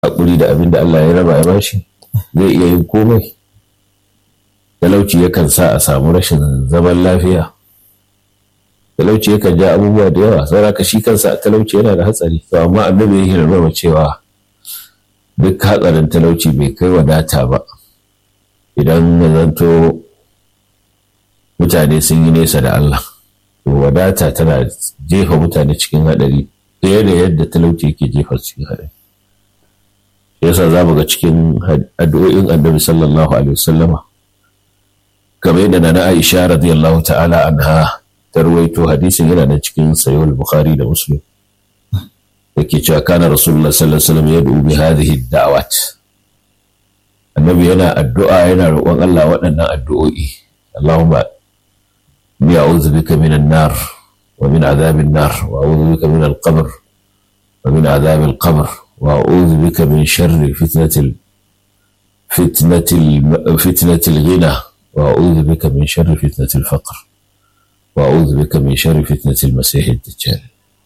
haƙuri da abin da Allah ya raba ya bashi zai iya yin komai talauci yakan sa a samu rashin zaman lafiya talauci yakan ja abubuwa da yawa saboda ka shi kansa talauci yana da hatsari to amma annabi ya hirarwa cewa duk hatsarin talauci bai kai wadata ba idan ya zanto mutane sun yi nesa da Allah to wadata tana jefa mutane cikin haɗari ɗaya da yadda talauci yake jefa cikin haɗari yasa za mu ga cikin addu'o'in annabi sallallahu alaihi wasallama kamar yadda na Aisha radiyallahu ta'ala anha ta ruwaito hadisin yana da cikin sayo bukhari da muslim yake cewa kana rasulullah sallallahu alaihi wasallam yad'u bi hadhihi da'awat annabi yana addu'a yana roƙon Allah waɗannan addu'o'i Allahumma ni a'udhu bika minan nar wa min adhabin nar wa a'udhu bika min al-qabr wa min adhab al-qabr wa a'udhu bika min sharri fitnatil fitnatil fitnatil ghina wa a'udhu bika min sharri fitnatil faqr wa a'udhu bika min sharri fitnatil masih ad-dajjal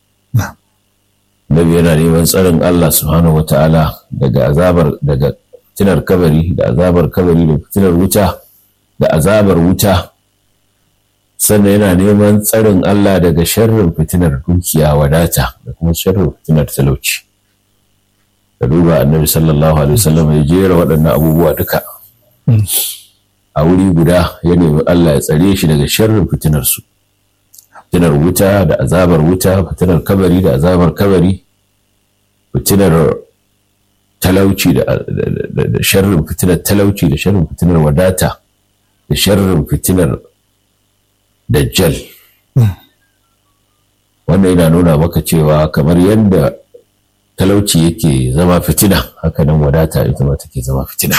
Nabi yana neman tsarin Allah subhanahu wata'ala daga azabar daga fitinar kabari da azabar kabari da fitinar wuta da azabar wuta sannan yana neman tsarin Allah daga sharrin fitinar dukiya wadata da kuma sharrin fitinar talauci da duba annabi sallallahu alaihi wasallam ya jera waɗannan abubuwa duka a wuri guda ya nemi Allah ya tsare shi daga sharrin fitinar su fitinar wuta da azabar wuta fitinar kabari da azabar kabari fitinar talauci da sharrin fitinar talauci da sharrin fitinar wadata da sharrin fitinar dajjal wannan yana nuna maka cewa kamar yadda talauci yake zama fitina hakanan wadata ita ma take zama fitina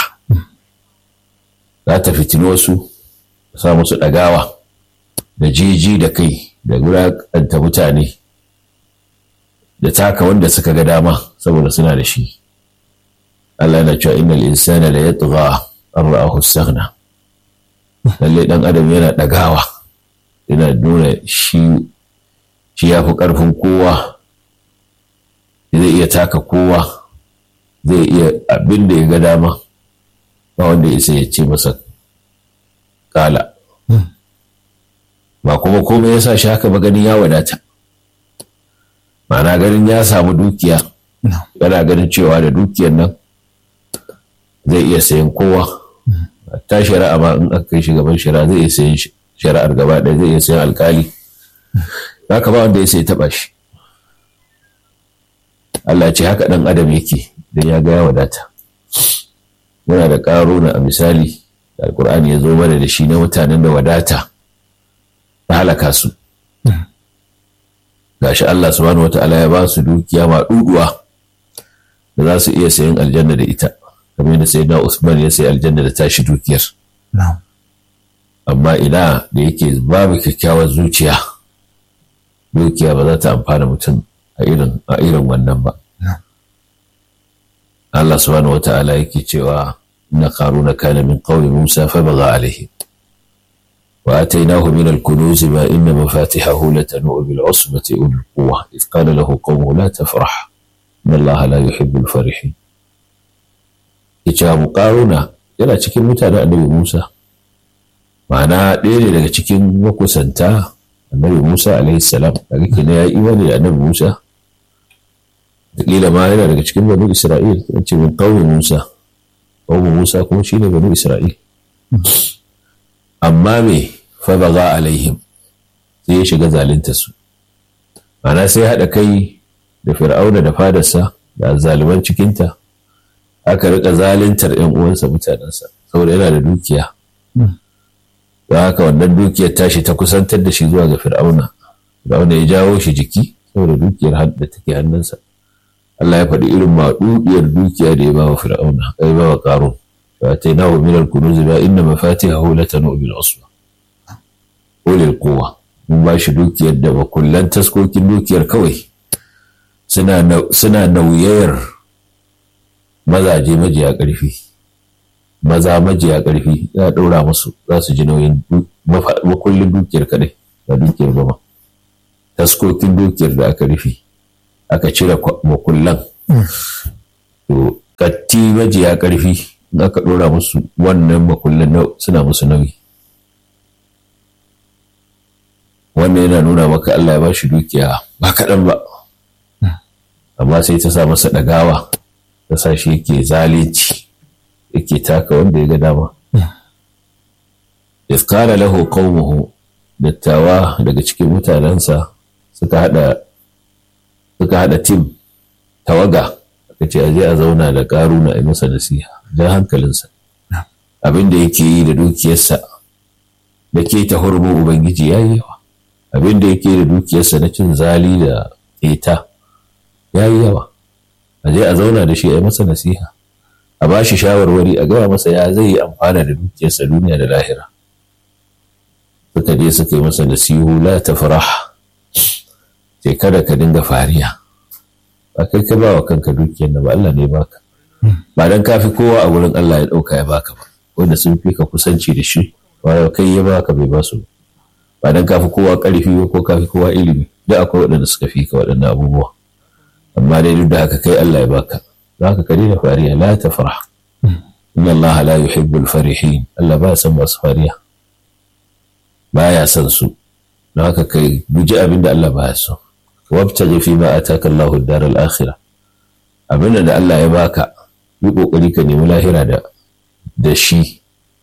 za ta fitino wasu sa musu ɗagawa da jiji da kai da wulaƙanta mutane da taka wanda suka ga dama saboda suna da shi Allah yana cewa innal insana la yatgha an ra'ahu istaghna lalle dan adam yana dagawa yana nuna shi shi yafi karfin kowa zai iya taka kowa zai iya abin da ya ga dama ba wanda ya ya ce masa kala ba kuma komai ya sa shi haka ba ganin ya wadata ma'ana ganin ya samu dukiya yana ganin cewa da dukiyar nan zai iya sayan kowa ta shari'a ma in aka kai shi gaban shari'a zai iya sayan shari'ar gaba ɗaya zai iya sayan alkali haka ba wanda ya sai taɓa shi Allah ce haka ɗan adam yake don ya ga ya wadata muna da ƙaruna a misali da alkur'ani ya zo mana da shi na mutanen da wadata ta halaka su gashi Allah subhanahu wa ta'ala ya ba su dukiya ma duduwa da za su iya sayan aljanna da ita kamar yadda sai na Usman ya sayi aljanna da tashi dukiyar amma ina da yake babu kyakkyawar zuciya dukiya ba za ta amfana mutum a irin a irin wannan ba Allah subhanahu wa ta'ala yake cewa inna qaruna kana min qawmi Musa fa baga alaihi وآتيناه من الكنوز ما إن مفاتحه لتنوء بالعصبة أولي القوة إذ قال له قومه لا تفرح إن الله لا يحب الفرحين Icamu ƙaruna yana cikin mutanen annabi Musa, ma'ana ɗaya ne daga cikin makusanta annabi Musa alaihi salam daga kina ya yi imani da annabi Musa, da ƙila ma yana daga cikin banu Isra'il, kan ce min ƙaunin Musa, ƙaunin Musa kuma shi ne banu Isra'il. amma me fa baga alaihim sai ya shiga zalunta su ana sai haɗa kai da fir'auna da fadarsa da zaliman cikinta aka rika zaluntar yan uwansa mutanensa saboda yana da dukiya don haka wannan dukiyar tashi ta kusantar da shi zuwa ga fir'auna fir'auna ya jawo shi jiki saboda dukiyar da take hannunsa Allah ya faɗi irin maɗuɗiyar dukiya da ya ba wa fir'auna ya ba wa ƙarun فاتيناه من الكنوز ما إن مفاتحه لتنوء بالعصبة أولي القوة mun ba shi dukiyar da makullan taskokin dukiyar kawai suna nauyayar mazaje majiya ƙarfi maza majiya ƙarfi za a ɗora musu za su ji nauyin makullin dukiyar kaɗai ba dukiyar ba taskokin dukiyar da aka rufe aka cire makullan to katti majiya ƙarfi in aka ɗora musu wannan makullin suna musu nauyi wannan yana nuna maka Allah ya ba shi dukiya ba kaɗan ba amma sai ta sa masa ɗagawa ta sa shi yake zalunci yake taka wanda ya ga dama iskara lahu qaumuhu dattawa daga cikin mutanensa suka hada suka hada tim tawaga aka ce aje a zauna da karuna a masa nasiha jan hankalinsa abin da yake yi da dukiyarsa da ke ta hurumin ubangiji ya yi yawa abin da yake da dukiyarsa na cin zali da keta ya yi yawa aje a zauna da shi a masa nasiha a ba shi shawarwari a gaba masa ya zai yi amfana da dukiyarsa duniya da lahira suka je suka yi masa nasihu la ta farah sai kada ka dinga fariya ba kai ka ba wa kanka dukiyar da ba Allah ne baka ba dan kafi kowa a wurin Allah ya dauka ya baka ba wanda sun fi ka kusanci da shi ba kai ya baka bai ba su ba dan kafi kowa karfi ba ko kafi kowa ilimi da akwai waɗanda suka fi ka waɗannan abubuwa amma dai duk da haka kai Allah ya baka za ka kare da fariya la ta farah inna Allah la yuhibbul farihin Allah ba san masu fariya baya son su don haka kai guji abin da Allah baya so wabtaji fi ma ataka Allah ad-dar al-akhirah abin da Allah ya baka yi kokari ka nemi lahira da da shi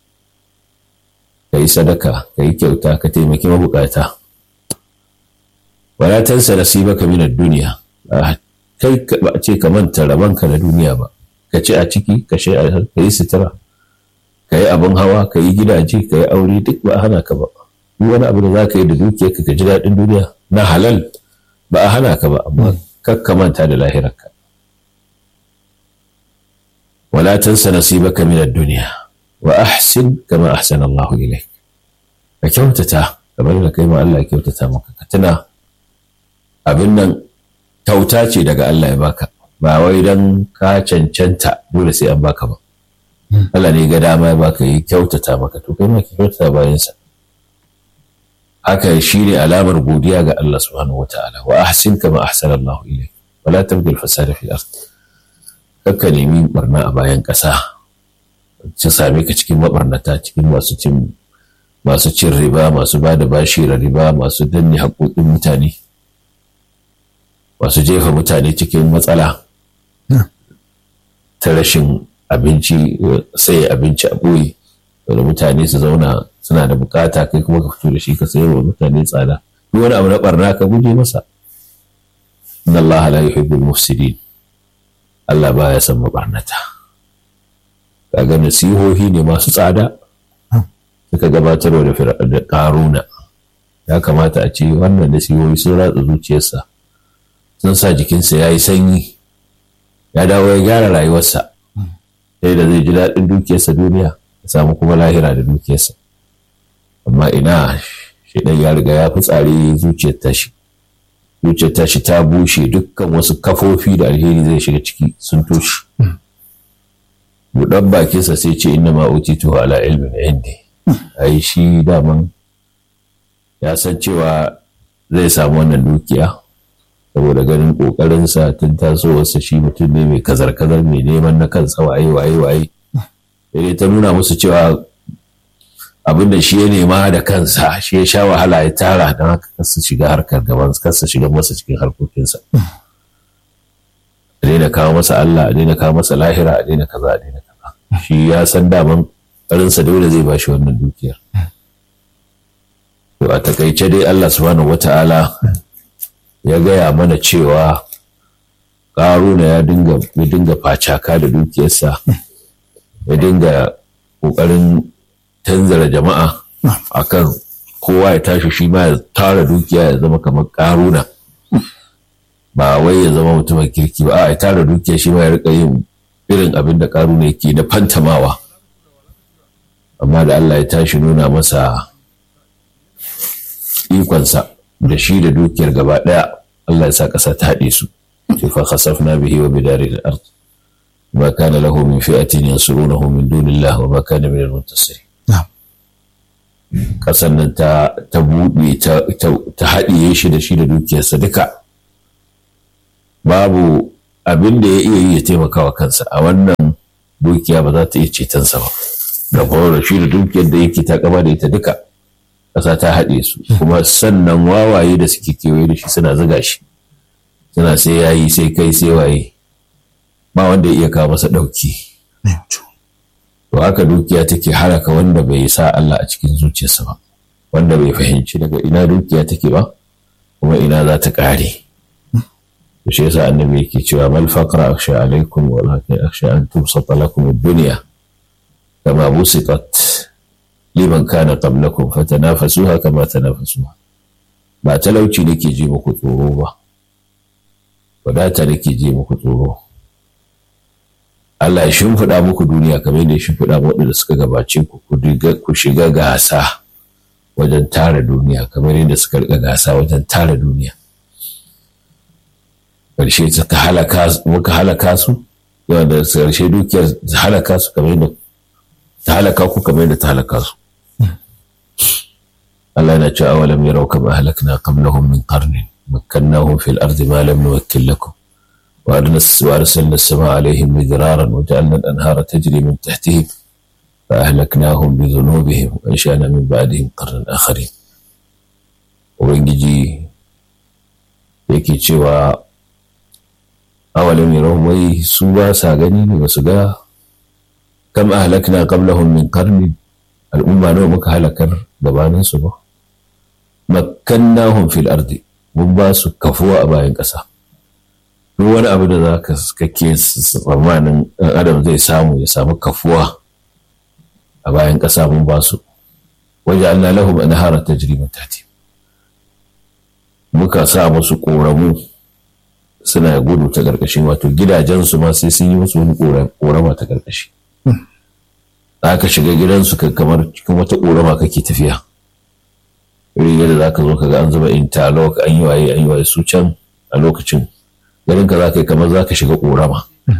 kai sadaka kai kyauta ka taimaki mabukata wala tansa nasibaka min ad-dunya kai ba a ce ka manta rabanka na duniya ba ka ci a ciki ka yi sutura ka yi abin hawa ka yi gidaje ka yi aure duk ba a hana ka ba duk wani abu da za ka yi da dukiya ka ji daɗin duniya na halal ba a hana ka ba amma kar ka manta da lahirarka wala tansa nasibaka min ad-dunya wa ahsin kama ahsana Allah ilayk ka kyautata kamar da kai ma Allah ya kyautata maka ka tuna abin nan kyauta ce daga Allah ya baka ba wai dan ka cancanta dole sai an baka ba Allah ne ga dama ya baka yi kyautata maka to kai ma ki kyautata bayansa haka shi ne alamar godiya ga Allah subhanahu wata'ala wa ahsin kama ahsana Allah ilayk wala tabghi al-fasada fi al-ard kakka nemi barna a bayan ƙasa ci same ka cikin mabarnata cikin masu cin masu cin riba masu ba da bashi riba masu danne haƙoƙin mutane masu jefa mutane cikin matsala ta rashin abinci sai abinci a ɓoye da mutane su zauna suna da bukata kai kuma ka fito da shi ka sayar wa mutane tsada duk wani abu na barna ka guje masa inna Allah la yuhibbul mufsidin Allah baya son mabarnata kaga nasihohi ne masu tsada suka gabatarwa da da karuna ya kamata a ce wannan nasihohi sun ratsa zuciyarsa sun sa jikinsa ya yi sanyi ya dawo ya gyara rayuwarsa sai da zai ji daɗin dukiyarsa duniya ya samu kuma lahira da dukiyarsa amma ina shaidan ya riga ya fi tsari zuciyar tashi zuciyar tashi ta bushe dukkan wasu kafofi da alheri zai shiga ciki sun toshe buɗan bakinsa sai ce inna ma utitu ala ilmin indi ai shi daman ya san cewa zai samu wannan dukiya saboda ganin ƙoƙarinsa tun tasowarsa shi mutum ne mai kazar-kazar mai neman na kansa waye waye waye sai ta nuna musu cewa abin da shi ya nema da kansa shi ya sha wahala ya tara don haka kasa shiga harkar gaban kasa shiga masa cikin harkokinsa a daina kawo masa Allah a daina kawo masa lahira a daina kaza a daina kaza shi ya san daman ƙarinsa dole zai bashi wannan dukiyar to a takaice dai Allah subhanahu wata'ala ya gaya mana cewa ƙaruna ya dinga ya dinga facaka da dukiyarsa ya dinga ƙoƙarin tanzara jama'a akan kowa ya tashi shi ma ya tara dukiya ya zama kamar ƙaruna ba wai ya zama mutumin kirki ba a ya tara dukiya shi ma ya rika yin irin abin da ƙaruna yake na fantamawa amma da Allah ya tashi nuna masa ikonsa da shi da dukiyar gaba ɗaya Allah ya sa ƙasa ta haɗe su ce fa khasafna bihi wa bidari al-ard ma kana lahu min fi'atin yansurunahu min dunillah wa ma kana min al-muntasirin ƙasar nan ta ta buɗe ta haɗiye shi da shi da dukiyarsa duka babu abin da ya iya yi ya taimaka wa kansa a wannan dukiya ba za ta iya cetonsa ba da kuma shi da dukiyar da yake ta kama da ita duka ƙasa ta haɗe su kuma sannan wawaye da suke kewaye da shi suna zuga shi suna sai yayi sai kai sai waye ba wanda ya iya kawo masa ɗauki to haka dukiya take haraka wanda bai sa Allah a cikin zuciyarsa ba wanda bai fahimci daga ina dukiya take ba kuma ina za ta ƙare to shi yasa annabi yake cewa mal faqra akhsha alaikum walakin akhsha an tubsata lakum ad-dunya kama busitat liman kana qablakum fatanafasuha kama tanafasuha ba talauci nake ji muku tsoro ba wadata nake ji muku tsoro Allah ya shimfiɗa muku duniya kamar yadda ya shimfiɗa waɗanda suka gabace ku ku shiga gasa wajen tara duniya kamar yadda suka riƙa gasa wajen tara duniya ƙarshe ta halaka muka halaka su yawa da ƙarshe dukiyar ta halaka su kamar yadda ta halaka ku kamar yadda ta halaka su Allah yana cewa awalam yarau kama halakna qablahum min qarnin makkannahum fil ardi ma lam nuwakkil lakum وأرسلنا السماء عليهم مدرارا وجعلنا الأنهار تجري من تحتهم فأهلكناهم بذنوبهم وأنشأنا من بعدهم قرنا آخرين ubangiji yake cewa awalin yaron wai su ba sa gani ne ba su ga kam ahlakna qablahum min qarni al'umma nawa muka halakar gabanin su ba makkannahum fil ardi mun ba su kafuwa a bayan ƙasa duk wani abu da za ka kake tsammanin ɗan adam zai samu ya samu kafuwa a bayan ƙasa mun ba su waje Allah lahum anhara tajri min tahti muka sa musu ƙoramu suna gudu ta ƙarƙashin wato gidajensu ma sai sun yi musu wani ƙorama ta ƙarƙashi za ka shiga gidansu kamar cikin wata ƙorama kake tafiya irin yadda za ka zo ka ga an zuba interlock an yi waye an yi waye su can a lokacin garin ka za ka yi kamar za ka shiga ƙorama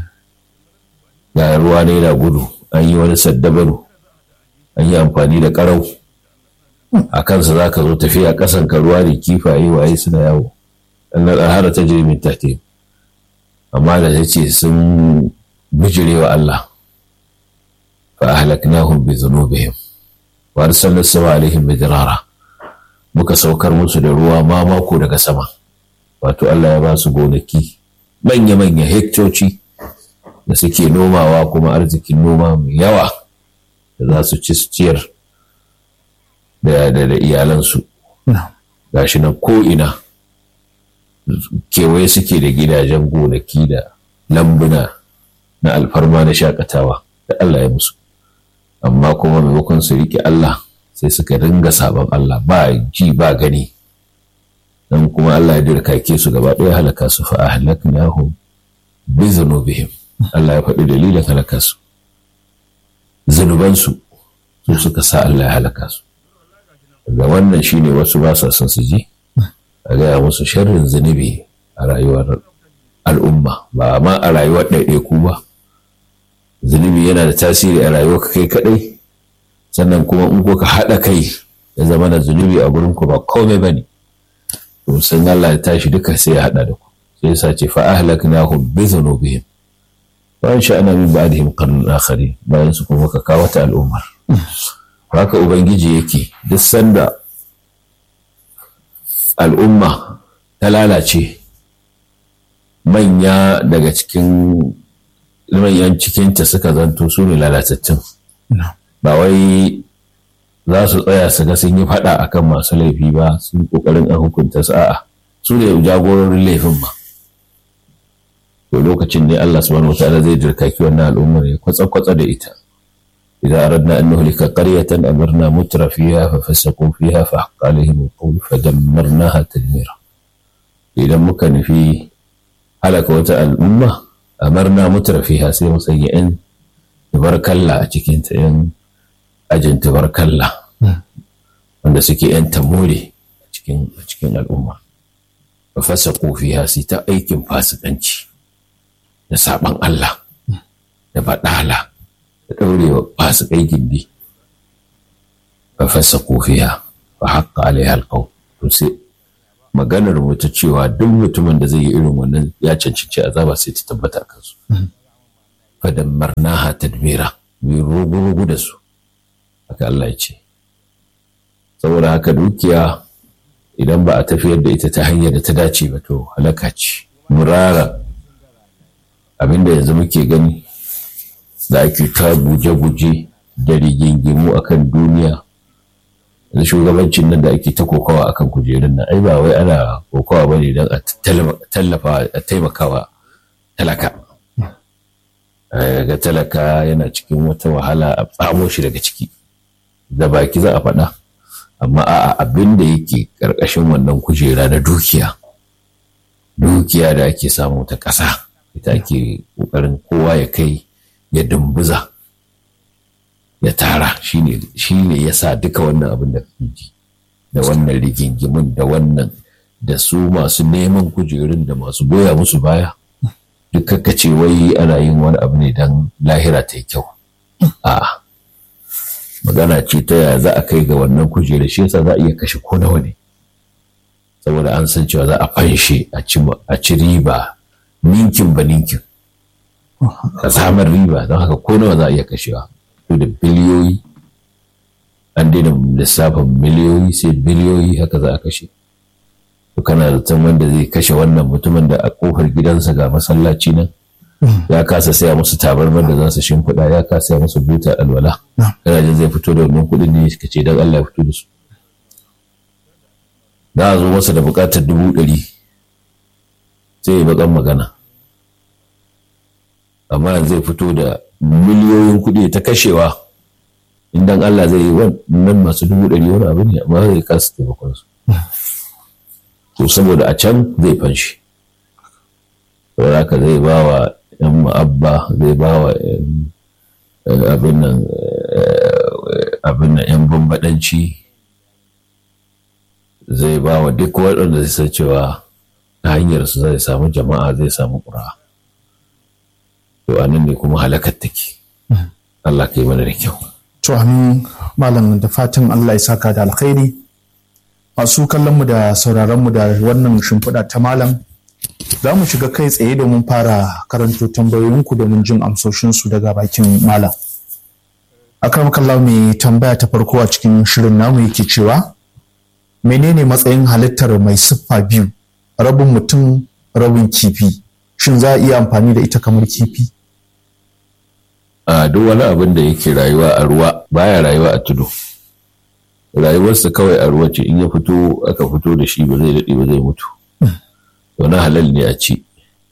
ga ruwa ne na gudu an yi wani saddabaru an yi amfani da ƙarau a kansa za ka zo tafiya ƙasan ka ruwa da kifaye waye suna yawo annan alhara ta jirimin tahti amma da ya ce sun bijire wa Allah fa ahlaknahum bi dhunubihim wa arsalna sama alaihim bidirara muka saukar musu da ruwa ma mako daga sama wato Allah ya ba su gonaki manya-manya hektoci da suke nomawa kuma arzikin noma mai yawa da za su ci su ciyar da iyalansu gashi nan ko'ina kewaye suke da gidajen gonaki da lambuna na alfarma na shakatawa da Allah ya musu amma kuma maimakon su riƙe Allah sai suka ringa sabon Allah ba ji ba gani dan kuma Allah ya dirkake su gaba ɗaya halaka su fa ahlaknahum bi zunubihim Allah ya faɗi dalilin halaka su zunubansu su suka sa Allah ya halaka su ga wannan shine wasu ba sa son su ji a gaya musu sharrin zunubi a rayuwar al'umma ba ma a rayuwar ɗaiɗaiku ba zunubi yana da tasiri a rayuwar kai kaɗai sannan kuma in ka haɗa kai ya zama da zunubi a gurin ku ba komai ba ne to san Allah ya tashi duka sai ya haɗa da ku sai ya sace fa ahlaknahum bi dhunubihim wa sha'ana min ba'dihim qarnan akharin bayan su kuma ka kawo ta al'ummar haka ubangiji yake duk sanda al'umma ta lalace manya daga cikin manyan cikinta suka zanto su ne lalatattun ba wai za su tsaya su ga sun yi faɗa akan masu laifi ba sun ƙoƙarin an hukunta su a'a su ne jagororin laifin ba to lokacin ne Allah subhanahu wataala zai dirkaki wannan al'ummar ya kwatsa-kwatsa da ita idan aradna an nuhlika qaryatan amarna mutra fiha fa fasaqu fiha fa haqqa alaihim alqawl fa dammarnaha tadmira idan muka nufi halaka wata al'umma amarna mutra fiha sai mu sanya yan tubarkalla a cikin ta yan ajin tubarkalla wanda suke yan tamore a cikin a cikin al'umma fa fasaqu fiha sai ta aikin fasikanci da saban Allah da baɗala da ɗaurewa fasikai gindi fa fasa kofiya fa haƙƙa alaiha alƙaw to sai maganar mu ta cewa duk mutumin da zai yi irin wannan ya cancanci azaba sai ta tabbata a kansu fadammarnaha tadmira mai rugu-rugu da su haka Allah ya ce saboda haka dukiya idan ba a tafiyar da ita ta hanyar da ta dace ba to halaka ce murara abinda yanzu muke gani da ake ta guje-guje da rigingimu akan duniya da shugabancin nan da ake ta kokawa akan kujerun nan ai ba wai ana kokawa ba ne don a tallafa a taimakawa talaka ga talaka yana cikin wata wahala a tsamo shi daga ciki da baki za a faɗa amma a abin da yake ƙarƙashin wannan kujera na dukiya dukiya da ake samu ta ƙasa ita ake ƙoƙarin kowa ya kai ya dumbuza ya tara shi ne ya sa duka wannan abin da ji da wannan rigingimin da wannan da su masu neman kujerun da masu goya musu baya duk ce wai ana yin wani abu ne don lahira ta yi kyau a'a magana ce ta yaya za a kai ga wannan kujerar shi yasa za a iya kashe ko nawa ne saboda an san cewa za a fanshe a ci riba ninkin ba ninkin a samar riba don haka ko nawa za a iya kashewa to da biliyoyi an daina lissafin miliyoyi sai biliyoyi haka za a kashe to kana zaton wanda zai kashe wannan mutumin da a kofar gidansa ga masallaci nan ya kasa saya musu tabarmar da za su shimfiɗa ya kasa saya musu buta alwala kana jin zai fito da wannan kuɗin ne ka ce don Allah ya fito da su za a zo masa da buƙatar dubu ɗari sai ya baƙan magana amma zai fito da miliyoyin kuɗi ta kashewa idan Allah zai yi wannan masu dubu ɗari wani abu ne amma zai kasa taimakon su to saboda a can zai fanshi saboda haka zai ba wa ‘yan ma'abba zai ba wa abin nan ‘yan bambadanci zai ba wa duk waɗanda zai san cewa ta hanyar su zai samu jama'a zai samu ƙura to anan ne kuma halakar take Allah ka yi mana da kyau to amin malam da fatan Allah ya saka da alkhairi masu kallonmu da sauraronmu da wannan shimfiɗa ta malam za mu shiga kai tsaye domin fara karanto tambayoyinku domin jin amsoshinsu daga bakin malam akram kallahu mai tambaya ta farko a cikin shirin namu yake cewa menene matsayin halittar mai siffa biyu rabin mutum rabin kifi shin za a iya amfani da ita kamar kifi a duk wani abin da yake rayuwa a ruwa baya rayuwa a tudu rayuwarsa kawai a ruwa ce in ya fito aka fito da shi ba zai daɗe ba zai mutu wani halal ne a ci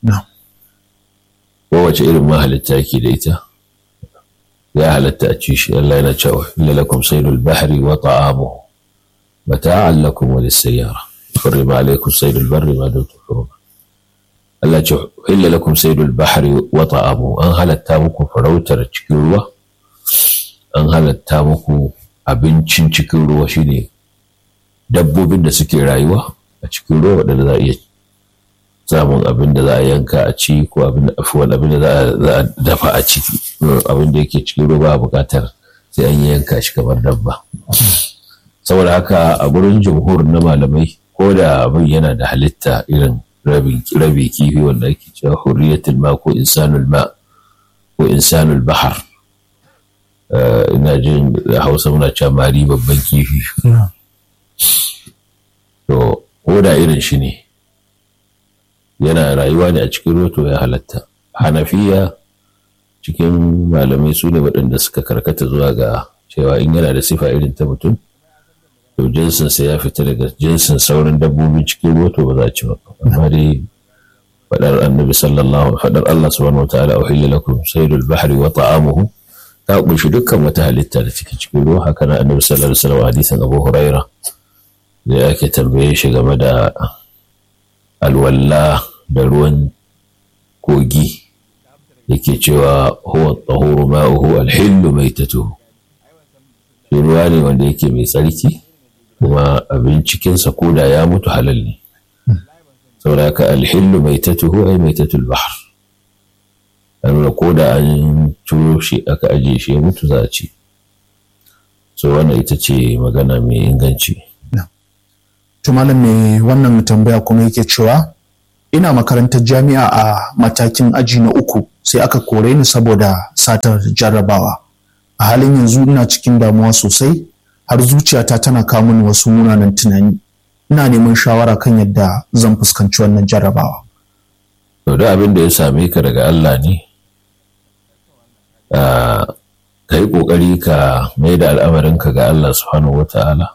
kowace irin mahalitta ke da ita ya halatta a ci shi Allah yana cewa lalakum saydul bahri wa ta'amuhu mata'an lakum wa lis-sayyara harrama alaykum saydul barri ma dumtum huruma Allah ce illa lakum saydul bahri wa ta'amuhu an halatta muku farautar cikin ruwa an halatta muku abincin cikin ruwa shine dabbobin da suke rayuwa a cikin ruwa waɗanda za a iya samun abin da za a yanka a ci ko abin da afuwan abin da za a dafa a ciki abin da yake cikin ruwa ba buƙatar sai an yanka shi kamar dabba saboda haka a gurin jumhur na malamai ko da abin yana da halitta irin rabi kifi wanda ake cewa hurriyatul ma ko insanul ma ko insanul bahar ina jin hausa muna cewa mari babban kifi to ko da irin shi ne yana rayuwa ne a cikin roto ya halatta hanafiya cikin malamai su ne waɗanda suka karkata zuwa ga cewa in yana da sifa irin ta mutum to jinsinsa ya fita daga jinsin sauran dabbobin cikin ruwa to ba za a ci ba amma dai faɗar annabi sallallahu faɗar Allah subhanahu wa ta'ala uhilla lakum saydul bahri wa ta'amuhu ta kunshi dukkan wata halitta da take cikin ruwa haka na annabi sallallahu alaihi wasallam hadisin Abu Huraira da yake tambaye shi game da alwalla da ruwan kogi yake cewa huwa tahuru ma'uhu alhillu maitatuhu shi ruwa ne wanda yake mai tsarki kuma abin cikinsa koda ya mutu halal ne saboda haka alhillu maitatuhu ai maitatul bahr an ko da an ciro shi aka ajiye shi ya mutu za a ci so wannan ita ce magana mai inganci malam mai wannan tambaya kuma yake cewa ina makarantar jami'a a matakin aji na uku sai aka kore ni saboda satar jarrabawa a halin yanzu ina cikin damuwa sosai har zuciyata tana kawo mini wasu munanan tunani ina neman shawara kan yadda zan fuskanci wannan jarrabawa to da abin da ya same ka daga Allah ne ka yi ƙoƙari ka mai da al'amarinka ga Allah subhanahu wa ta'ala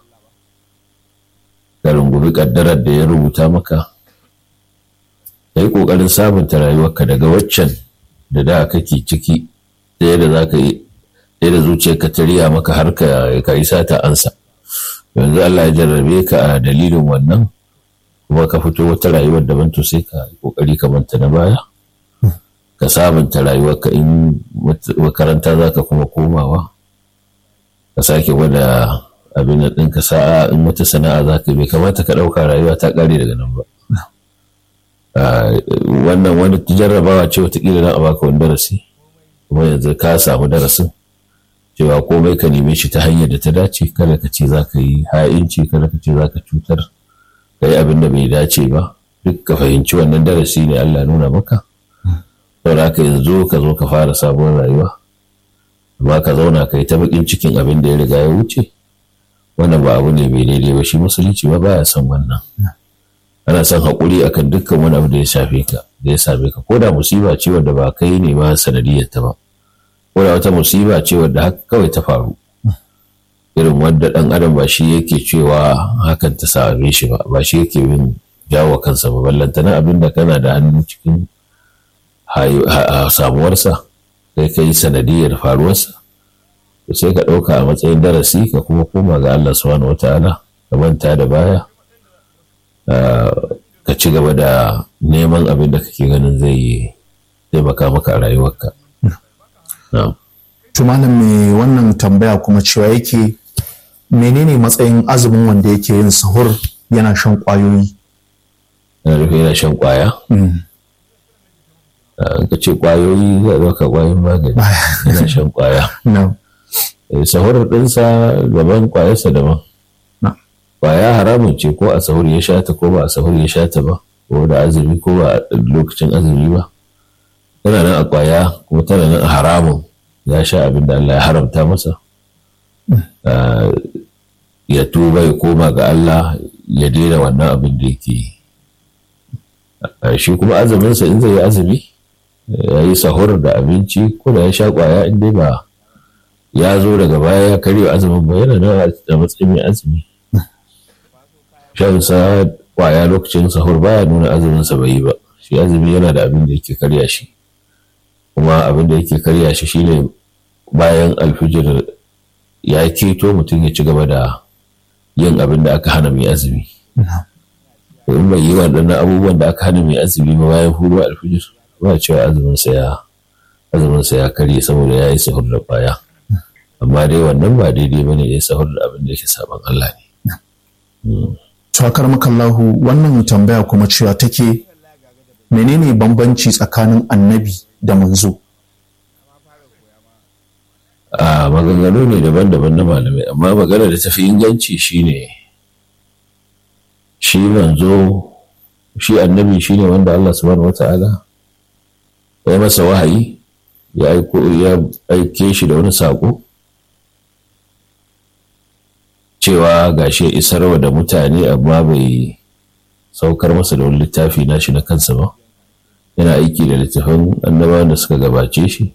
ka rungumi ƙaddarar da ya rubuta maka ka yi ƙoƙarin sabunta rayuwarka daga waccan da da kake ciki da yadda za ka yi da zuciyarka ta riya maka har ka yi sata ansa yanzu Allah ya jarrabe ka a dalilin wannan kuma ka fito wata rayuwar daban to sai ka yi ƙoƙari ka manta na baya ka sabunta rayuwarka in makaranta za ka kuma komawa ka sake gwada abin da ɗinka sa'a in wata sana'a za ka bai kamata ka ɗauka rayuwa ta ƙare daga nan ba wannan wani jarrabawa ce watakila na a baka wani darasi kuma yanzu ka samu darasin cewa komai ka neme shi ta hanyar da ta dace kada ka ce za ka yi ha'inci kada ka ce za ka cutar ka yi abin da bai dace ba duk ka fahimci wannan darasi ne Allah nuna maka saboda haka yanzu ka zo ka fara sabon rayuwa amma ka zauna ka yi ta bakin cikin abin da ya riga ya wuce wannan ba abu ne mai daidai ba shi musulunci ba baya son wannan ana son haƙuri akan dukkan wani abu da ya shafe ka da ya same ka ko da musiba ce wadda ba kai ne ma sanadiyar ta ba ko da wata musiba ce wadda haka kawai ta faru irin wadda ɗan adam ba shi yake cewa hakan ta same shi ba ba shi yake bin jawo kansa ba ballantana abin da kana da hannu cikin samuwarsa sai ka yi sanadiyar faruwarsa to sai ka ɗauka a matsayin darasi ka kuma koma ga Allah subhanahu wata'ala ka manta da baya ka ci gaba da neman abin da kake ganin zai taimaka maka a rayuwarka. Tumanin mai wannan tambaya kuma cewa yake menene matsayin azumin wanda yake yin sahur yana shan ƙwayoyi? Yana rufe yana shan ƙwaya? ka ce ƙwayoyi zai ɗauka ƙwayoyin magani yana shan ƙwaya. Sahur ɗinsa daban ƙwayarsa daban. Ƙwaya haramun ce ko a sahur ya shata ko ba a sahur ya shata ba ko da azumi ko ba lokacin azumi ba. Tana nan a ƙwaya kuma tana nan a haramun ya sha abin da Allah ya haramta masa. Ya tuba ya koma ga Allah ya daina wannan abin da yake yi. Shi kuma azuminsa in zai yi azumi ya yi sahur da abinci ko da ya sha kwaya in dai ba ya zo daga baya ya karya azumin ba yana nan a matsayin mai azumi shan sa kwaya lokacin sahur baya nuna azumin sa bai yi ba shi azumi yana da abin da yake karya shi kuma abin da yake karya shi shine bayan alfijir ya keto mutum ya ci gaba da yin abin da aka hana mai azumi in bai yi waɗannan abubuwan da aka hana mai azumi ba bayan huruwa alfijir ba cewa azuminsa ya azuminsa ya karye saboda ya yi sahur da baya amma dai wannan ba daidai bane ya sahur da abin da yake saban Allah ne Tuwakar makallahu wannan tambaya kuma cewa take menene bambanci tsakanin annabi da manzo a maganganu ne daban-daban na malamai amma magana da tafi inganci shine shi manzo shi annabi shine wanda Allah subhanahu wata'ala ya masa wahayi ya aike shi da wani saƙo cewa gashi ya isarwa da mutane amma bai saukar masa da wani littafi nashi na kansa ba yana aiki da littafin annabawan da suka gabace shi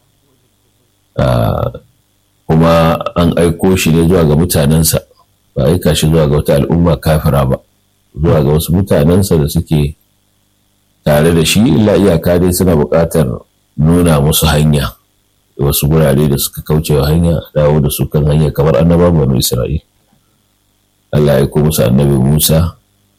kuma an aiko shi ne zuwa ga mutanensa ba aika shi zuwa ga wata al'umma kafira ba zuwa ga wasu mutanensa da suke tare da shi illa iyaka dai suna buƙatar nuna musu hanya wasu gurare da suka kauce wa hanya dawo da su kan hanya kamar annabawan banu isra'il Allah ya musu annabi Musa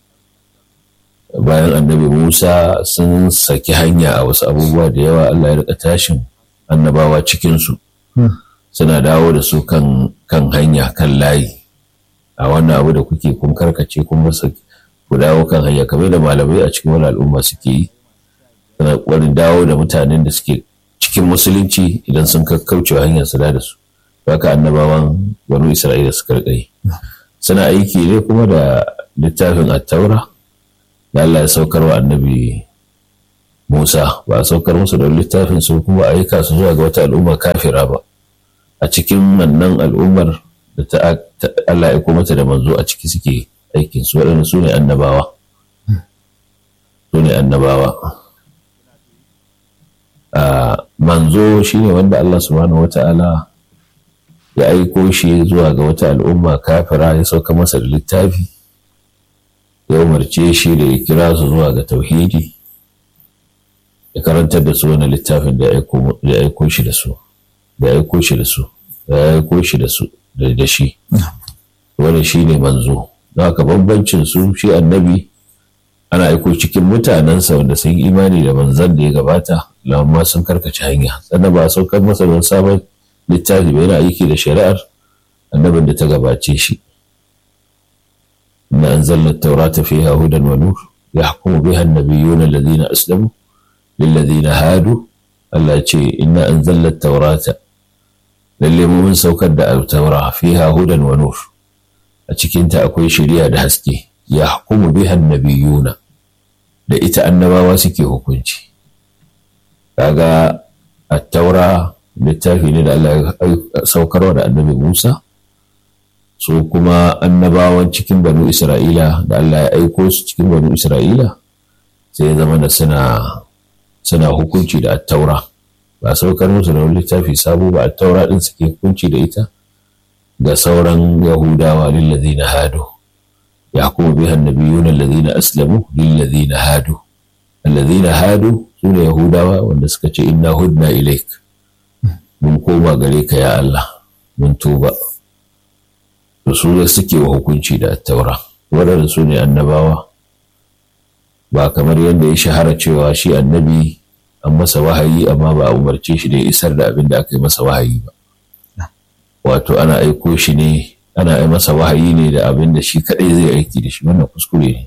bayan annabi Musa sun saki hanya a wasu abubuwa da yawa Allah ya rika tashin annabawa cikinsu suna dawo da su kan hanya kan layi a wannan abu da kuke kun karkace kun masa ku dawo kan hanya kamar da malamai a cikin wani al'umma suke yi suna ƙwarin dawo da mutanen da suke cikin musulunci idan sun kauce hanyar su da su haka annabawan banu isra'ila suka rika yi suna aiki ne kuma da littafin attaura da Allah ya saukar wa annabi Musa ba a saukar musu da littafin su kuma aika su zuwa ga wata al'umma kafira ba a cikin wannan al'ummar da ta Allah ya mata da manzo a ciki suke aikin su waɗanda su ne annabawa su ne annabawa manzo shine wanda Allah subhanahu wata'ala ya aiko shi zuwa ga wata al'umma kafira ya sauka masa da littafi ya umarce shi da ya kira su zuwa ga tauhidi ya karantar da su wani littafin da ya aiko shi da su da ya aiko shi da su da ya aiko shi da su da shi wani shi ne manzo don haka bambancin su shi annabi ana aiko cikin mutanensa wanda sun yi imani da manzan da ya gabata lamma sun karkace hanya sannan ba a saukar masa don sabon littafi ba yana aiki da shari'ar annabin da ta gabace shi inna anzalna at-taurata fiha hudan wa nur yahkumu biha an-nabiyyun alladhina aslamu lilladhina hadu Allah ce inna anzalna at-taurata lalle mun saukar da al-taura fiha hudan wa nur a cikin ta akwai shari'a da haske yahkumu biha an-nabiyyuna da ita annabawa suke hukunci kaga at-taura littafi ne da Allah ya saukarwa da annabi Musa su kuma annabawan cikin banu Isra'ila da Allah ya aiko su cikin banu Isra'ila sai ya zama da suna suna hukunci da attaura ba saukar musu da wani littafi sabo ba attaura din suke hukunci da ita ga sauran Yahudawa lillazina hadu yahkumu biha an-nabiyyuna allazina aslamu lillazina hadu allazina hadu sune Yahudawa wanda suka ce inna hudna ilaik mun koma gare ka ya Allah mun tuba da su da suke wa hukunci da taura waɗanda su ne annabawa ba kamar yadda ya shahara cewa shi annabi an masa wahayi amma ba a umarce shi da ya isar da abin da aka yi masa wahayi ba wato ana aiko shi ne ana yi masa wahayi ne da abin da shi kaɗai zai aiki da shi wannan kuskure ne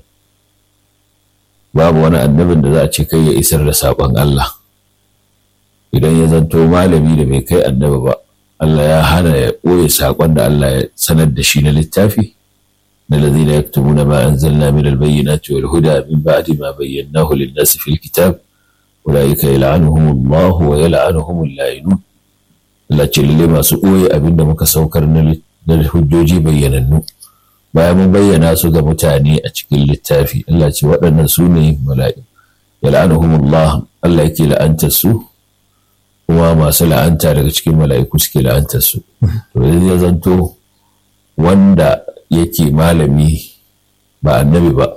babu wani annabin da za a ce kai ya isar da saƙon Allah idan ya zanto malami da bai kai annabi ba Allah ya hana ya ɓoye saƙon da Allah ya sanar da shi na littafi na lazina yaktumuna ma anzalna min albayyinati wal huda min ba'di ma bayyanahu lin-nasi fil kitab ulaika yal'anuhum Allah wa yal'anuhum al-la'inun Allah ce lalle masu ɓoye abinda muka saukar na hujjoji bayyanannu bayan mun bayyana su ga mutane a cikin littafi Allah ce waɗannan su ne mala'i yal'anuhum Allah Allah yake la'antar su kuma masu la'anta daga cikin mala'iku suke la'antar su to ya zanto wanda yake malami ba annabi ba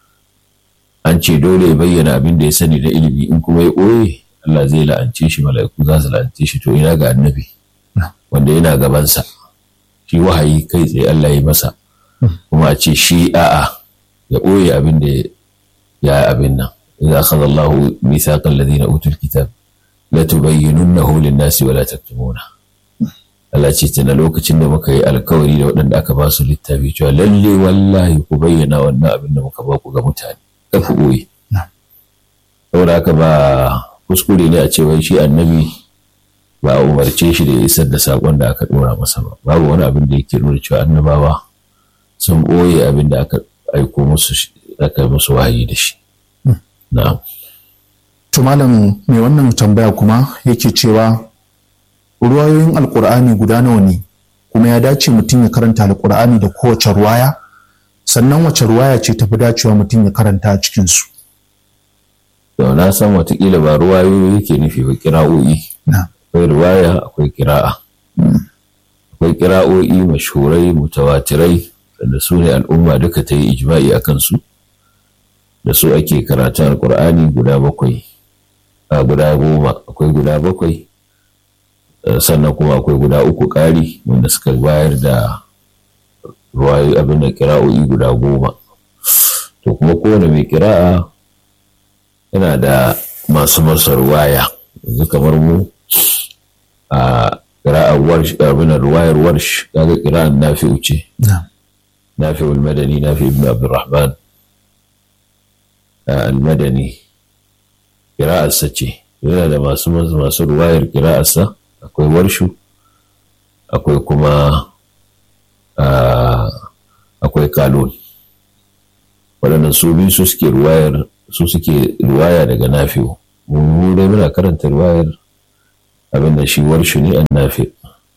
an ce dole ya bayyana abin da ya sani da ilimi in kuma ya ɓoye Allah zai la'ance shi mala'iku za su la'ance shi to ina ga annabi wanda yana gabansa shi wahayi kai tsaye Allah ya masa kuma a ce shi a'a ya ɓoye abin da ya abin nan idza akhadha Allahu mithaqal ladina utul kitab la tubayyinunnahu lin-nasi wa la taktumuna Allah ce tana lokacin da muka yi alkawari da waɗanda aka ba su littafi cewa lalle wallahi ku bayyana wannan abin da muka ba ku ga mutane ka ku ɓoye saboda haka ba kuskure ne a ce wai shi annabi ba a umarce shi da ya isar da saƙon da aka ɗora masa ba babu wani abin da yake nuna cewa annabawa sun ɓoye abin da aka aiko musu aka musu wahayi da shi na'am To malam mai wannan tambaya kuma yake cewa ruwayoyin alkur'ani guda nawa ne kuma ya dace mutum ya karanta alkur'ani da kowace ruwaya sannan wace ruwaya ce tafi dacewa mutum ya karanta a cikinsu. To na san watakila ba ruwayoyi yake nufi ba kira'o'i. Akwai ruwaya akwai kira'a. Akwai kira'o'i mashhurai mutawatirai da su ne al'umma duka ta yi ijma'i a kansu. Da su ake karatun alkur'ani guda bakwai. a guda goma akwai guda bakwai sannan kuma akwai guda uku ƙari wanda suka bayar da ruwayoyi abin da kira'o'i guda goma to kuma kowane mai kira'a yana da masu masa ruwaya yanzu kamar mu a kira'ar warsh abin ruwayar warsh kaga kira'ar nafi'u ce nafi'ul madani nafi ibn abdurrahman al-madani kira'arsa ce yana da masu masu ruwayar kira'arsa akwai warshu akwai kuma akwai kalon waɗannan su biyu su suke ruwayar su suke ruwaya daga nafi'u mu dai muna karanta ruwayar abin da shi warshu ne an nafi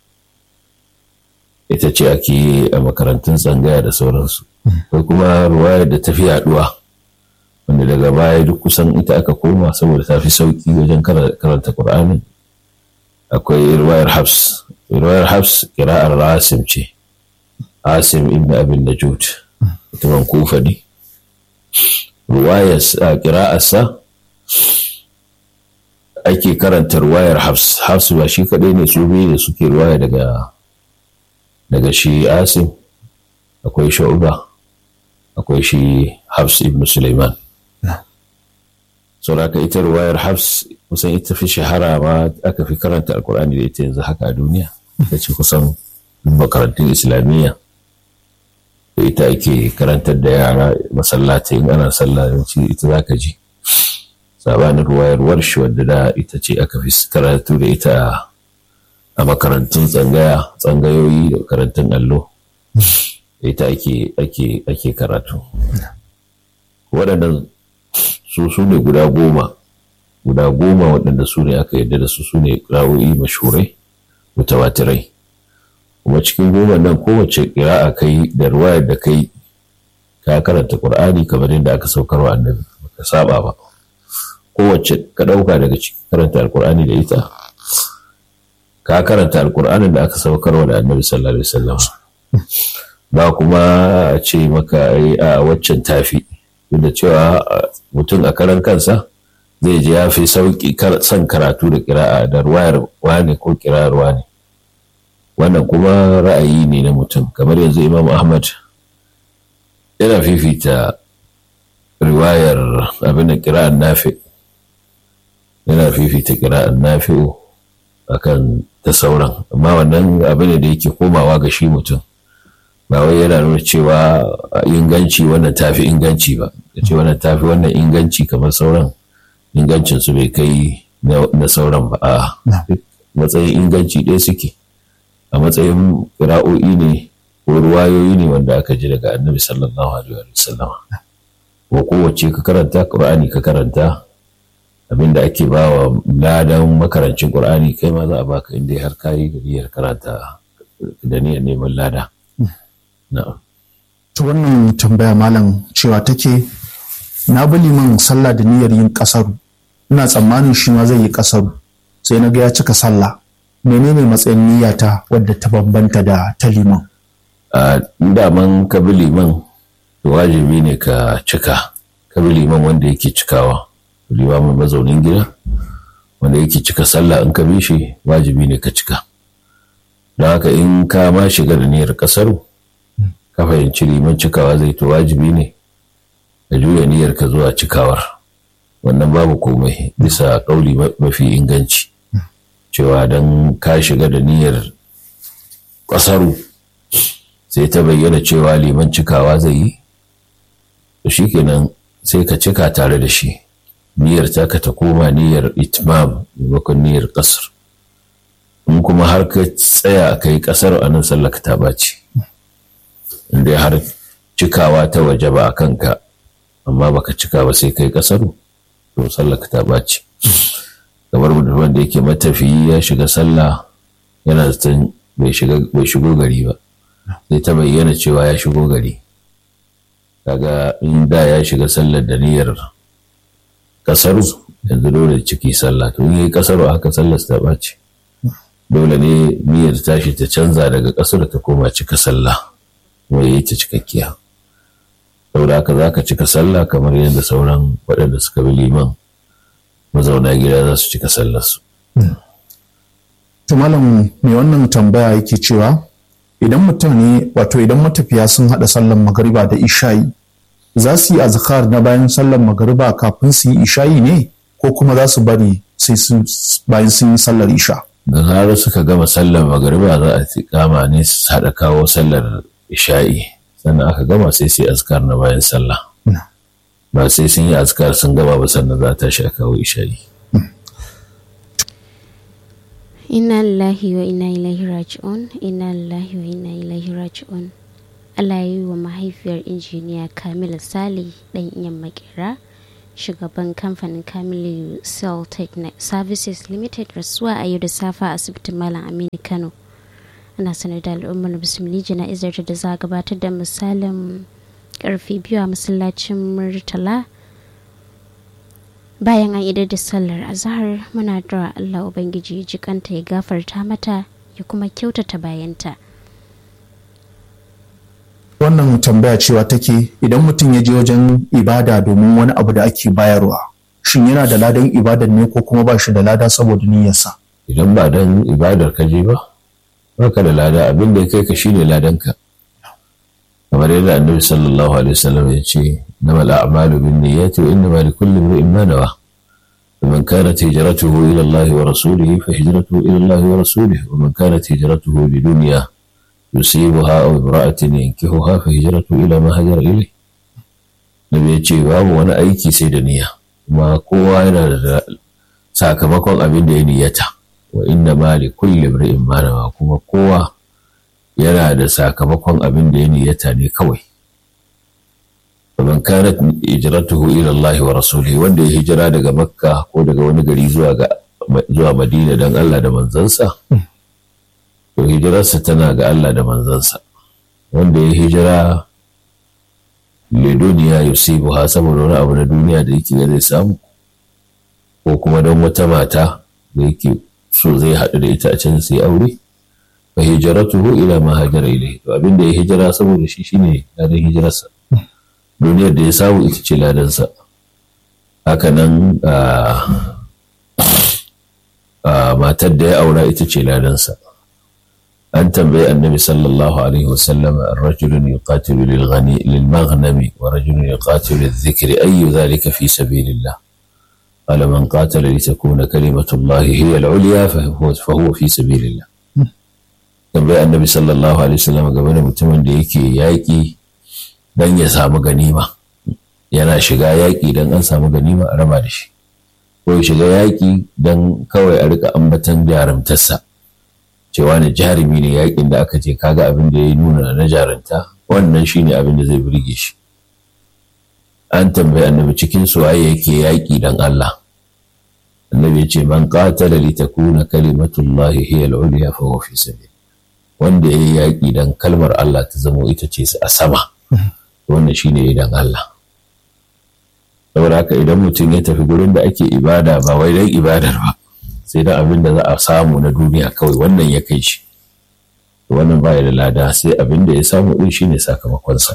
ita ce ake yi a makarantun tsangaya da sauransu ko kuma ruwayar da ta fi yaduwa wanda daga baya duk kusan ita aka koma saboda ta fi sauki wajen karanta Qur'ani akwai ruwayar Hafs ruwayar Hafs kira'ar Rasim ce Asim ibn Abin Najud mutumin Kufa ne ruwayar kira'arsa ake karanta ruwayar Hafs Hafs ba shi kadai ne su biyu da suke ruwaya daga daga shi Asim akwai Shu'ba akwai shi Hafs ibn Sulaiman sauraka ita ruwayar Hafs kusan ita fi shahara ma aka fi karanta alkur'ani da ita yanzu haka a duniya ita ce kusan makarantun islamiyya da ita ake karantar da yara masallatai in ana sallah yawanci ita za ka ji sabanin ruwayar warshi wadda da ita ce aka fi karatu da ita a makarantun tsangaya tsangayoyi da makarantun allo da ita ake karatu waɗannan su su ne guda goma guda goma waɗanda su ne aka yarda da su su ne ƙira'o'i mashurai mutawatirai kuma cikin goma nan kowace ƙira'a kai da ruwayar da kai ka karanta ƙur'ani kamar yadda aka saukarwa annabi baka saba ba kowace ka ɗauka daga cikin karanta alƙur'ani da ita ka karanta alƙur'anin da aka saukarwa da annabi sallallahu alaihi wasallam ba kuma a ce maka a waccan tafi duk da cewa mutum a karan kansa zai ji ya fi sauƙi son karatu da kira'a da ruwayar wane ko kira'ar wane wannan kuma ra'ayi ne na mutum kamar yanzu imam ahmad yana fifita riwayar abin da kira'ar nafi yana fifita kira'ar nafi'u akan ta sauran amma wannan abin da yake komawa ga shi mutum ba wai yana nuna cewa inganci wannan tafi inganci ba ya ce wannan tafi wannan inganci kamar sauran ingancin su bai kai na sauran ba a matsayin inganci ɗaya suke a matsayin ƙira'o'i ne ko ruwayoyi ne wanda aka ji daga annabi sallallahu alaihi wa sallama ko kowace ka karanta ƙur'ani ka karanta abinda ake ba wa ladan makarancin ƙur'ani kai ma za a baka inda har kayi da niyyar karanta da niyyar neman lada na'am ta wannan tambaya malam cewa take na bi liman sallah da niyyar yin kasaru ina tsammanin shi ma zai yi kasaru sai na ga ya cika sallah menene matsayin niyyata wadda ta bambanta da ta liman a daman ka bi liman wajibi ne ka cika ka bi liman wanda yake cikawa limamin mazaunin gida wanda yake cika sallah in ka bi shi wajibi ne ka cika don haka in ka ma shiga da niyyar kasaru ka fahimci liman cikawa zai to wajibi ne ka juya niyyar ka zuwa cikawar wannan babu komai bisa ƙauli mafi inganci cewa don ka shiga da niyyar ƙasaru sai ta bayyana cewa liman cikawa zai yi to shikenan sai ka cika tare da shi niyyar taka ta koma niyyar itmam maimakon niyyar ƙasar in kuma har ka tsaya ka yi ƙasar a nan sallaka ta ɓaci inda har cikawa ta waje ba a kanka amma baka cika ba sai kai kasaru to sallaka ta ɓaci kamar mutum da yake matafiyi ya shiga sallah yana zaton bai shigo gari ba sai ta bayyana cewa ya shigo gari kaga in da ya shiga sallar da niyyar kasaru yanzu dole ciki sallah to in yi kasaru haka sallar ta ɓaci dole ne niyyar tashi ta canza daga kasar ta koma cika sallah kuma yi ta cikakkiya saboda haka za ka cika sallah kamar yadda sauran waɗanda suka bi liman mazauna gida za su cika sallarsu. to malam mai wannan tambaya yake cewa idan mutum ne wato idan matafiya sun haɗa sallar magariba da isha'i za su yi azkar na bayan sallar magariba kafin su yi isha'i ne ko kuma za su bari sai bayan sun yi sallar isha da zarar suka gama sallar magariba za a kama ne su haɗa kawo sallar isha'i sannan aka gama sai sai azkar na bayan sallah ba sai sun yi azkar sun gama ba sannan za ta sha kawo isha'i inna lillahi wa inna ilaihi raji'un inna lillahi wa inna ilaihi raji'un Allah ya yi wa mahaifiyar injiniya Kamilu Sale ɗan iyan makera shugaban kamfanin Kamilu Cell Services Limited rasuwa a yau da safa a asibitin Malam Aminu Kano. Ana sanar da al'ummar musulmi jana'izar da za a gabatar da misalin karfe biyu a masallacin Murtala bayan an idar da sallar azahar muna da Allah Ubangiji jikanta ya gafarta mata ya kuma kyautata bayanta. wannan tambaya cewa take idan mutum ya je wajen ibada domin wani abu da ake bayarwa shin yana da ladan ibadar ne ko kuma ba shi da lada saboda niyyarsa idan ba dan ibadar ka je ba baka da lada abin da ya kai ka shine ladanka kamar yadda annabi sallallahu alaihi wasallam ya ce namal a'malu bin niyyati wa innama likulli imrin ma nawa ومن كانت هجرته إلى الله ورسوله فهجرته إلى الله ورسوله ومن كانت هجرته لدنيا يصيبها أو امرأة ينكحها فهجرته إلى ما هجر إليه Nabi ya ce babu wani aiki sai da niyya kuma kowa yana da sakamakon abin da ya niyyata wa inna ma li kulli imrin ma nawa kuma kowa yana da sakamakon abin da ya niyyata ne kawai ومن كانت هجرته إلى الله ورسوله wanda ya hijira daga Makka ko daga wani gari zuwa ga zuwa Madina dan Allah da manzansa to hijirarsa tana ga Allah da manzansa wanda ya hijira le duniya yusibuha saboda wani abu na duniya da yake zai samu ko kuma don wata mata da yake so zai haɗu da ita a can sai aure fa hijratuhu ila ma hajara ilayhi to abin da ya hijira saboda shi shine ladan hijirarsa duniyar da ya samu ita ce ladansa hakanan matar da ya aura ita ce ladansa an tambayi annabi sallallahu alaihi wasallam rajulun yuqatilu lil ghani lil maghnami wa rajulun yuqatilu lil dhikri ayu dhalika fi sabilillah قال من قاتل لتكون كلمة الله هي العليا فهو, فهو في سبيل الله tambayi annabi sallallahu alaihi wasallam game da mutumin da yake yaƙi don ya samu ganima yana shiga yaƙi don an samu ganima a raba da shi ko ya shiga yaƙi don kawai a rika ambatan jarumtarsa cewa ne jarumi ne yaƙin da aka ce kaga abin da ya nuna na jarumta wannan shine abin da zai burge shi an tambayi annabi cikin su waye yake yaƙi don Allah annabi ya ce man qatala li takuna kalimatullahi hiya al-ulya fa huwa fi sabil wanda yayi yaƙi don kalmar Allah ta zamo ita ce a sama wannan shine idan Allah saboda haka idan mutum ya tafi gurin da ake ibada ba wai dan ibadar ba sai dan abin da za a samu na duniya kawai wannan ya kai shi wannan ba da lada sai abin da ya samu din shine sakamakonsa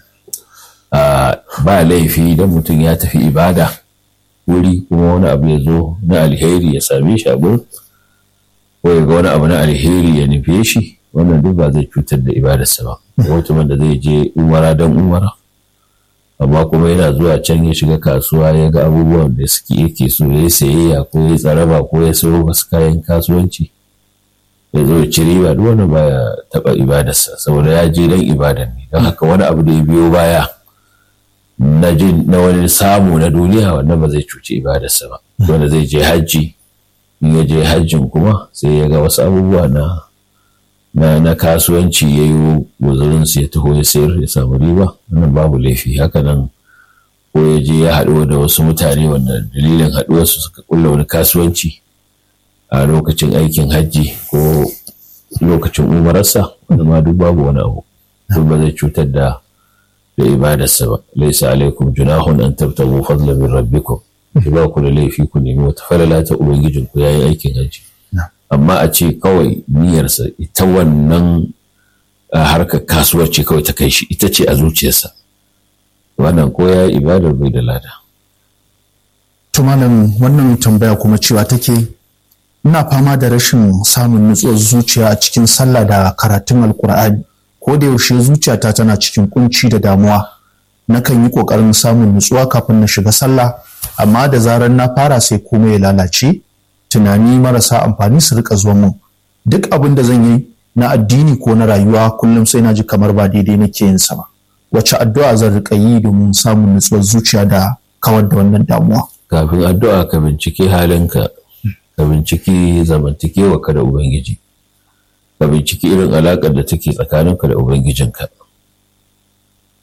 ba laifi idan mutum ya tafi ibada wuri kuma wani abu ya zo na alheri ya same shi a gurin ko ya ga wani abu na alheri ya nufe shi wannan duk ba zai cutar da ibadarsa ba mutumin da zai je umara don umara amma kuma yana zuwa can ya shiga kasuwa ya ga abubuwan da suke yake so ya sayayya ko ya tsaraba ko ya sayo wasu kayan kasuwanci ya zo ya ci riba duk wani baya taba ibadarsa saboda ya je don ibadar ne don haka wani abu da ya biyo baya na jin na wani samu na duniya wannan ba zai cuci ibadarsa ba wanda zai je hajji in ya je hajjin kuma sai ya ga wasu abubuwa na na, na kasuwanci ya yi guzurinsu ya taho ya sayar ya samu riba wannan babu laifi haka nan ko ya je ya haɗu da wasu mutane wanda dalilin haɗuwarsu suka kulla wani kasuwanci a lokacin aikin hajji ko lokacin umararsa wanda ma duk babu wani abu duk ba zai cutar da da ibadarsa ba laisa alaikum junahun an tabtagu fadlan min rabbikum ki ba ku da laifi ku nemi wata falala ta ubangijinku yayin aikin hajji amma a ce kawai niyyarsa ita wannan harkar kasuwar ce kawai ta kai shi ita ce a zuciyarsa wannan ko ya ibadar bai da lada tumanin wannan tambaya kuma cewa take ina fama da rashin samun nutsuwar zuciya a cikin sallah da karatun alkur'ani ko da yaushe zuciyata tana cikin kunci da damuwa nakan yi ƙoƙarin samun nutsuwa kafin na shiga sallah amma da zarar na fara sai komai ya lalace tunani marasa amfani su rika zuwa mun duk abin da zan yi na addini ko na rayuwa kullum sai na ji kamar ba daidai nake yin sa ba wace addu'a zan rika yi domin samun nutsuwar zuciya da kawar da wannan damuwa kafin addu'a ka bincike halinka ka binciki zamantakewa ka da ubangiji ka binciki irin alaƙar da take tsakaninka da ubangijinka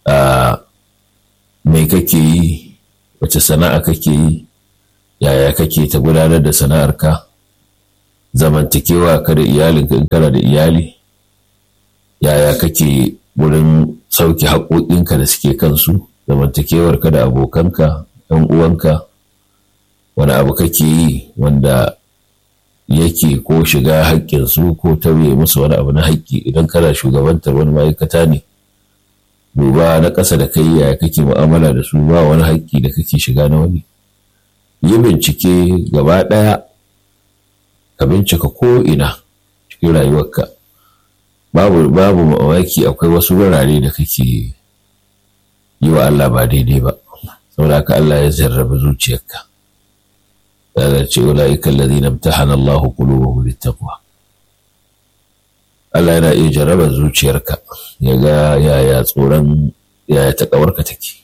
mai kake yi wace sana'a kake yi yaya kake ta gudanar da sana'arka zamantakewa ka da iyalinka in kana da iyali yaya kake wurin sauke haƙoƙinka da suke kansu zamantakewarka da abokanka ɗan uwanka wani abu kake yi wanda yake ko shiga haƙƙinsu ko tauye musu wani abu na haƙƙi idan kana shugabantar wani ma'aikata ne duba na ƙasa da kai yaya kake mu'amala da su ba wani haƙƙi da kake shiga na wani yi bincike gaba ɗaya ka bincika ko ina cikin rayuwarka babu babu mamaki akwai wasu wurare da kake yi wa Allah ba daidai ba saboda haka Allah ya jarraba zuciyarka ya ce ulaika alladhina imtahana Allahu qulubahum littaqwa Allah yana iya jarraba zuciyarka ya ga yaya tsoron yaya taƙawarka take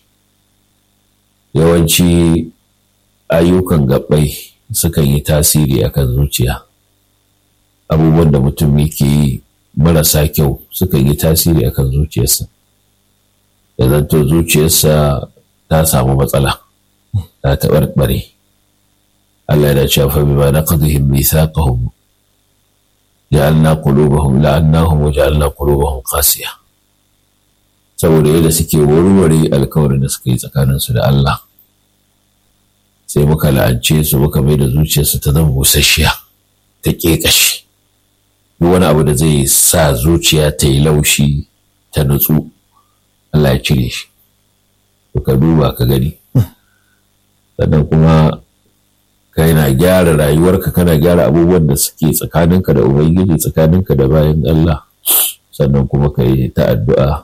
yawanci ayyukan gabbai sukan yi tasiri akan zuciya abubuwan da mutum yake yi marasa kyau sukan yi tasiri akan zuciyarsa ya zanto zuciyarsa ta samu matsala ta taɓarɓare Allah yana cewa fa bima naqdihim mithaqahum ja'alna qulubahum la'annahum wa ja'alna qulubahum qasiya saboda yadda suke warware alkawarin da suka yi tsakaninsu da Allah sai muka la'ance su muka mai da zuciyarsu ta zama busasshiya ta ƙeƙashi duk wani abu da zai sa zuciya ta yi laushi ta nutsu Allah ya cire shi ka duba ka gani sannan kuma kana gyara rayuwarka kana gyara abubuwan da suke tsakaninka da ubangiji tsakaninka da bayan Allah sannan kuma ka yi ta addu'a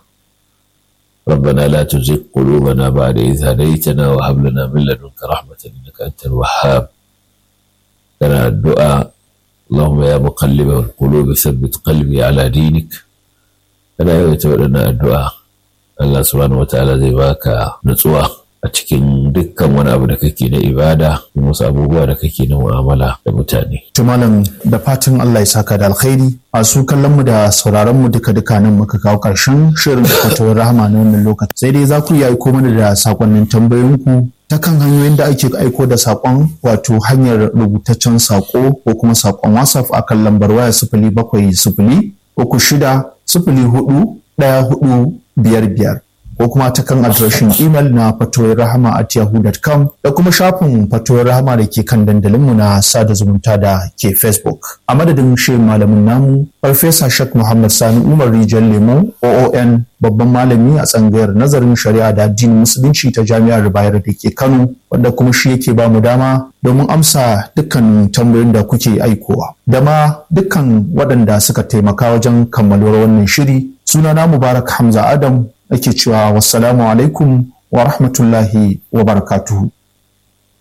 ربنا لا تزغ قلوبنا بعد إذ هديتنا وهب لنا من لدنك رحمة إنك أنت الوهاب كان الدعاء اللهم يا مقلب القلوب ثبت قلبي على دينك كان يتولنا الدعاء الله سبحانه وتعالى زي باكا نتsuwa a cikin dukkan wani abu da kake na ibada da wasu abubuwa da kake na mu'amala da mutane. Tumalan da fatan Allah ya saka da alkhairi a su kallon mu da sauraron mu duka duka nan muka kawo karshen shirin fatawar rahama na wannan lokaci sai dai za ku yi aiko mana da sakonnin tambayoyinku ta kan hanyoyin da ake aiko da sakon wato hanyar rubutaccen sako ko kuma sakon whatsapp a kan lambar waya sifili bakwai sifili uku shida sifili hudu ɗaya hudu biyar biyar ko kuma ta kan adireshin imel na fatoyin rahama at yahoo.com da kuma shafin fatoyin rahama da ke kan dandalinmu na sada zumunta da ke facebook a madadin shi malamin namu farfesa shak muhammad sani umar rijiyar lemo oon babban malami a tsangayar nazarin shari'a da addinin musulunci ta jami'ar bayar da ke kano wanda kuma shi yake ba mu dama domin amsa dukkan tambayoyin da kuke aikowa da ma dukkan waɗanda suka taimaka wajen kammaluwar wannan shiri sunana mubarak hamza adam ake cewa wassalamu alaikum wa rahmatullahi wa barakatuhu